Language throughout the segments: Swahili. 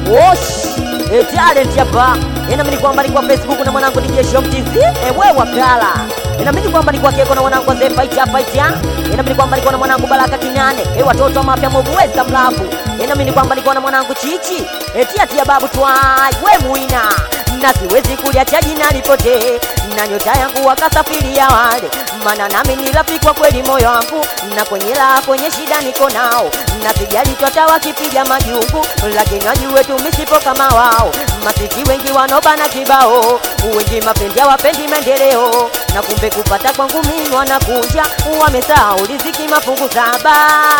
Wosh, e talent hapa. Inaamini kwamba ni kwa Facebook na mwanangu DJ Shom TV. Ewe wakala. Inaamini kwamba ni kwa Keko na mwanangu Zee Fighter Fighter. Inaamini kwamba ni kwa na mwanangu Baraka Kinane. E watoto mapya movu West Mlavu. Inaamini kwamba ni kwa na mwanangu Chichi. E tia tia babu twai. We muina. Na siwezi kuliacha jina lipotee. Na nyota yangu wakasafiria wale. Maana nami ni rafiki kwa kweli moyo wangu. Na kwenye la kwenye shida niko nao. Na sijali twata wakipiga majungu. Lakini wajue tumisipo kama wao. Masiti wengi wanobana kibao. Wengi mapenzi wapendi maendeleo. Na kumbe kupata kwangu mimi wanakunja. Wamesahau riziki mafungu saba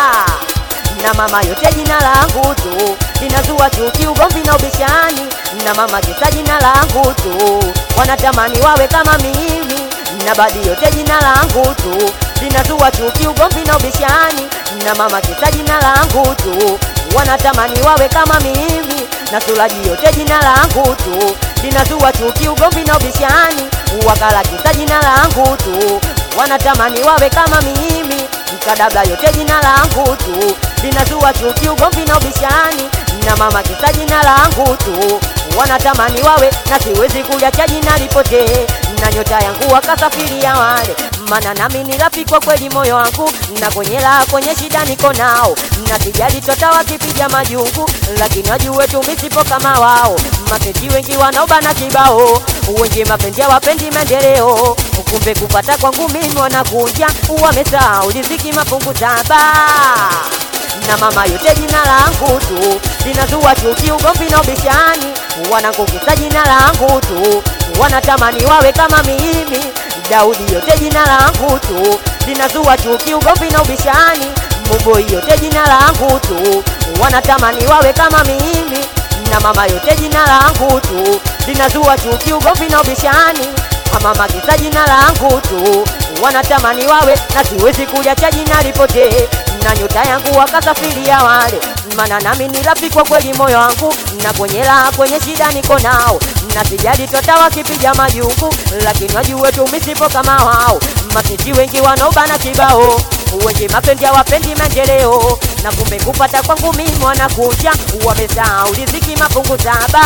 na mama yote jina langu tu linazua chuki, ugomvi na ubishani, na mama kisa jina langu tu wanatamani wawe kama mimi, na badi yote jina langu tu linazua chuki, ugomvi na ubishani, na mama kisa jina langu tu wanatamani wawe kama mimi, na sulaji yote jina langu tu linazua chuki, ugomvi na ubishani, wakala kisa jina langu tu wanatamani wawe kama mimi mkadabla yote jina langu tu linazua chuki, ugomvi na ubishani, na mama kisa jina langu tu wanatamani wawe na siwezi kuliacha jina lipotee, na nyota yangu wakasafiria wale, maana nami ni rafiki kwa kweli moyo wangu, na kwenye raha kwenye shida niko nao, na sijali tota wakipiga majungu, lakini wajue tumisipo kama wao, mapenzi wengi wanaobana kibao, wengi mapenzi hawapendi maendeleo, kumbe kupata kwangu mimi wanakunja, wamesahau riziki mafungu saba na mama yote jina langu tu linazua chuki, ugomvi na ubishani, wanakukisa jina langu tu wanatamani wawe kama mimi. Daudi yote jina langu tu linazua chuki, ugomvi na ubishani, Muboi yote jina langu tu wanatamani wawe kama mimi, na mama yote jina langu tu linazua chuki, ugomvi na ubishani mama kisa jina langu tu wanatamani wawe na siwezi kuliacha jina lipotee, na nyota yangu wakasafiria wale, maana nami ni rafiki kwa kweli moyo wangu, na kwenye raha kwenye shida niko nao, na sijali tota wakipiga majungu, lakini wajue tumisipo kama wao, masiti wengi wanaobana kibao wengi mapendi hawapendi maendeleo, na kumbe kupata kwangu mimi wanakuja, wamesahau riziki mafungu saba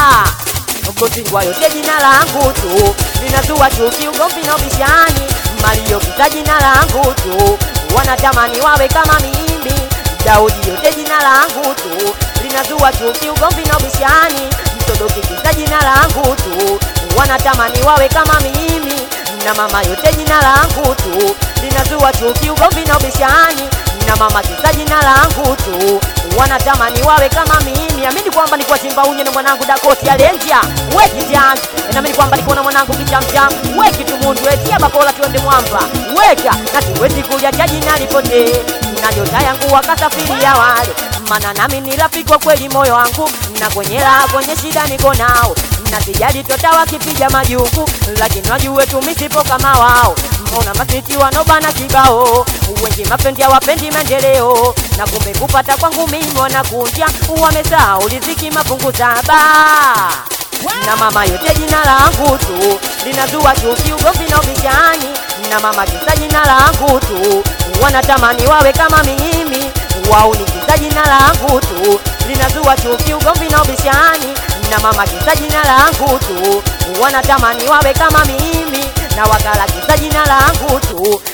Mkosingwa yote jina langu tu linazua chuki, ugomvi na ubishani, Mario kita jina langu tu wanatamani wawe kama mimi. Daudi yote jina langu tu linazua chuki, ugomvi na ubishani, Mtodoki kita jina langu tu wanatamani wawe kama mimi, na mama yote jina langu tu linazua chuki, ugomvi na ubishani, na mama kisa jina langu tu wanatamani wawe kama mimi. Amini kwamba nikuwa chimba unye na mwanangu Dakoti Alenja weki jang, naamini kwamba nikuwa na mwanangu kichamcham weki tumundu etia bakola tuende mwamba weka na siwezi kuliacha jina lipotee, na nyota yangu wakasafiria wale, maana nami ni rafiki kwa kweli moyo wangu, na kwenye raha kwenye shida niko nao, na sijali tota wakipiga majungu, lakini wajue tumisipo kama wao Mbona masiti wanobana kibao, wengi mapendi hawapendi maendeleo, na kumbe kupata kwangu mimi wanakunja, wamesahau riziki mafungu saba. Na mama yote jina langu tu linazua chuki, ugomvi na ubishani, na mama kisa jina langu tu wanatamani wawe kama mimi, wao ni kisa jina langu tu linazua chuki, ugomvi na ubishani, na mama kisa jina langu tu wanatamani wawe kama mimi na wakala kisa jina langu tu